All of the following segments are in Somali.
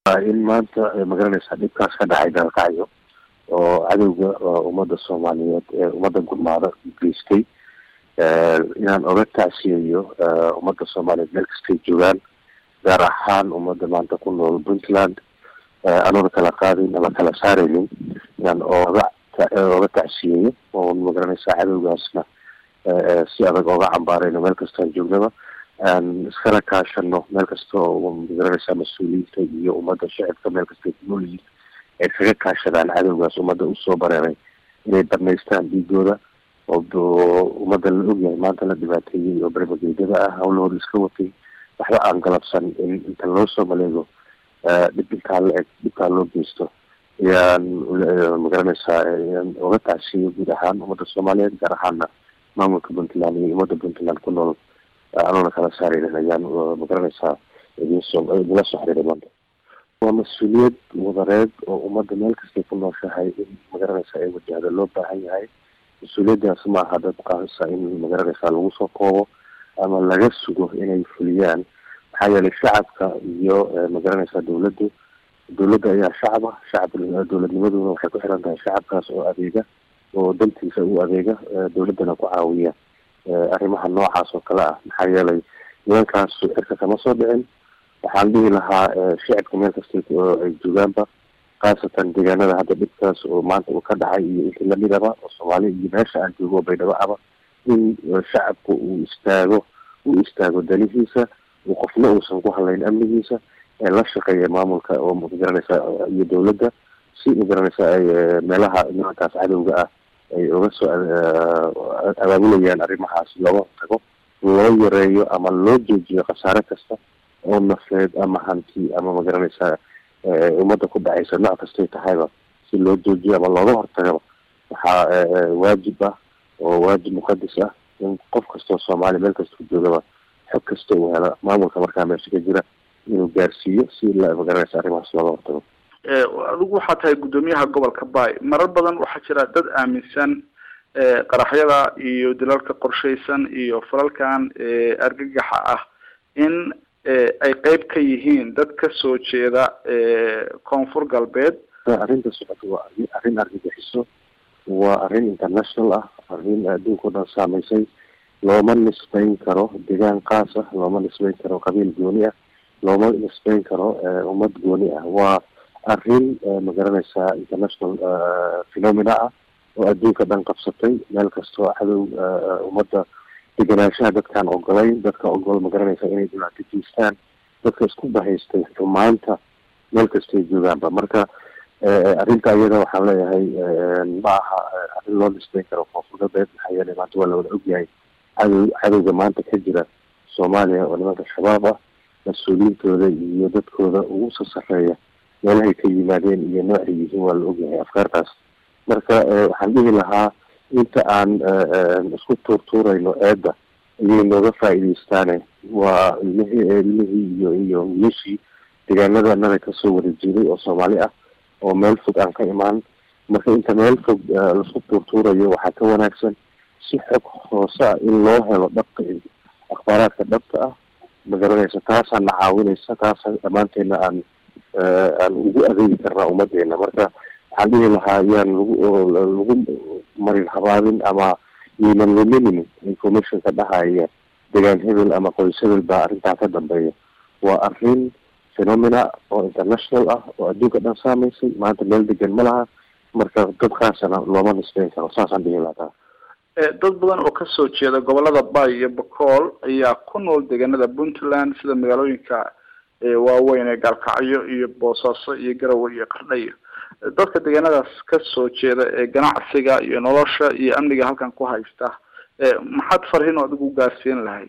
in maanta magaranaysaa dhibkaas ka dhacay dalkacyo oo cadowga ummadda soomaaliyeed ee ummadda gurmaada geystay inaan oga tacsiyayo ummadda soomaaliyeed meel kastay joogaan gaar ahaan ummadda maanta ku nool puntland anoona kala qaadayn ama kala saaraynin inaan oga oga tacsiyayo oo magaranaysaa cadowgaasna si adag oga cambaarayno meel kastaan joognaba aan iskala kaashano meel kasta oo magaranaysaa mas-uuliyiinta iyo ummadda shacibka meel kastay ku nool yihiin ay kaga kaashadaan cadowgaas ummadda usoo bareeray inay damaystaan dhiigooda oo ummadda la ogyahay maanta la dhibaateeyey oo barmageedada ah hawlahooda iska watay waxba aan galabsan in inta loo soo maleego dhib intaa la eg dhibkaa loo geysto ayaan magaranaysaa ayaan oga tacsiyo guud ahaan ummadda soomaaliyeed gaar ahaana maamulka puntland iyo ummadda puntland ku nool anoona kala saaraynin ayaan magaranaysaa idinsoo idinla soo xiriiray maanta waa mas-uuliyad wadareed oo ummadda meel kastay ku nooshahay in magaranaysaa ay wajahda loo baahan yahay mas-uuliyaddaas maaha dad qaasa in magaranaysaa lagu soo koobo ama laga sugo inay fuliyaan maxaa yeelay shacabka iyo magaranaysaa dawladdu dawladda ayaa shacaba shacab dawladnimaduna waxay ku xiran tahay shacabkaas oo adeega oo dantiisa u adeega dawladdana ku caawiya arrimaha noocaas oo kale ah maxaa yeelay nimankaas cirka kama soo dhicin waxaan dhihi lahaa shicibka meel kasta ay joogaanba khaasatan deegaanada hadda dhibkaas oo maanta uu ka dhacay iyo intii lamidaba oo soomaaliya iyo meesha aan joogo baydhabo aba in shacabku uu istaago u istaago danihiisa uu qofna uusan ku hadlayn amnigiisa ee la shaqeeya maamulka oo magaranaysaa iyo dawladda si magaranaysaa ay meelaha nimankaas cadowga ah ay uga soo abaabulayaan arrimahaas looga tago loo yareeyo ama loo joojiyo khasaare kasta oo nafeed ama hanti ama magaranaysaa ummadda ku dhacaysa nooc kastay tahayba si loo joojiyo ama looga hortagaba waxaa waajib ah oo waajib muqadis ah in qof kastoo soomaaliya meel kastoo joogaba xog kasta uu helo maamulka markaa meesha ka jira inuu gaarsiiyo si la magaranaysa arrimahaas looga hortago adigu waxaa tahay guddoomiyaha gobolka baay marar badan waxaa jira dad aaminsan qaraxyada iyo dilalka qorshaysan iyo falalkan argagaxa ah in ay qeyb ka yihiin dad ka soo jeeda koonfur galbeed arrinta socota waa arrin argagixiso waa arrin international ah arrin adduunka o dhan saameysay looma nisbeyn karo deegaan qaas ah looma nisbeyn karo qabiil gooni ah looma nisbeyn karo ummad gooni ah waa arrin magaranaysaa international phenomena ah oo adduunka dhan qabsatay meel kastoo cadow ummadda degenaanshaha dadkaan ogolayn dadka ogol magaranaysa inay dhibaato geystaan dadka isku bahaystay xumaanta meel kastay joogaanba marka arrinta iyada waxaan leeyahay ma aha arrin loo nisbeyn karo koonfur galbeed maxaa yeelay maanta waa lawada ogyahay cadow cadowga maanta ka jira soomaaliya oo nimanka shabaab ah mas-uuliyiintooda iyo dadkooda ugu soo sareeya meelahay ka yimaadeen iyo noocay yihiin waa la ogyahay afkaartaas marka waxaan dhihi lahaa inta aan isku tuurtuurayno eedda ayay nooga faa'iidaystaane waa ilmihii ilmihii iyo iyo wiilashii deegaanadanada kasoo wada jeeday oo soomaali ah oo meel fog aan ka imaan marka inta meel fog laisku tuurtuurayo waxaa ka wanaagsan si xog hoose ah in loo helo dhabka akhbaaraadka dhabta ah magaranaysa taasaa na caawinaysa taasa dhammaanteena aan aan ugu adeegi karnaa ummadeena marka waxaan dhihi lahaa yaan lagu lagu marin habaabin ama yaynan luminin informationka dhahaya degaan hebel ama qoys hebel baa arrintaa ka dambeeya waa arrin phenomena oo international ah oo adduunka dhan saameysay maanta meel degan ma laha marka dadkaasana looma nisbeyn karo saasaan dhihi lahaa dad badan oo kasoo jeeda gobolada bay iyo bacool ayaa ku nool deegaanada puntland sida magaalooyinka waaweyn ee gaalkacyo iyo boosaaso iyo garowe iyo qardhayo dadka deegaanadaas kasoo jeeda ee ganacsiga iyo nolosha iyo amniga halkan ku haysta maxaad fariin oo adigu gaarsiin lahay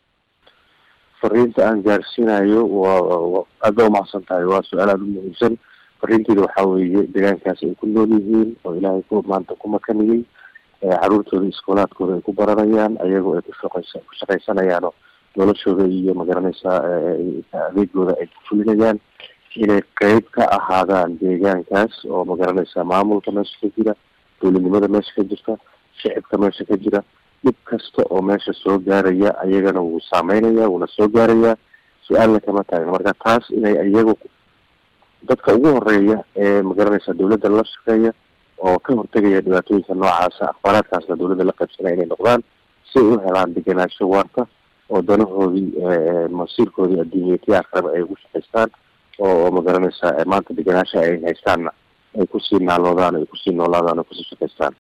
fariinta aan gaarsiinayo waa aad ba umahadsan tahay waa su-aal aada u muhiimsan fariinteeda waxaa weeye deegaankaas ay ku nool yihiin oo ilaahay ku maanta ku makaniyey caruurtooda iskoolaadkooda ay ku baranayaan ayagoo ay kushaqeysa ku shaqaysanayaanoo noloshooda iyo magaranaysaa adeegooda ay ku fulinayaan inay qeyb ka ahaadaan deegaankaas oo magaranaysaa maamulka meesha ka jira dowladnimada meesha ka jirta shicibka meesha ka jira dhib kasta oo meesha soo gaaraya ayagana wuu saameynaya wuuna soo gaarayaa su-aalna kama taagna marka taas inay iyagu dadka ugu horeeya ee magaranaysa dawladda la shaqeeya oo ka hortegaya dhibaatooyinka noocaasa akhbaaraadkaasna dawladda la qaybsanaya inay noqdaan si ay u helaan degenaansho waarta oo danahoodii masiirkoodii adduuniyatiya akraba ay ugu shaqaystaan oo magaranaysa maanta degenaansha ay haystaanna ay kusii naaloodaan ay kusii noolaadaan ay kusii shaqaystaan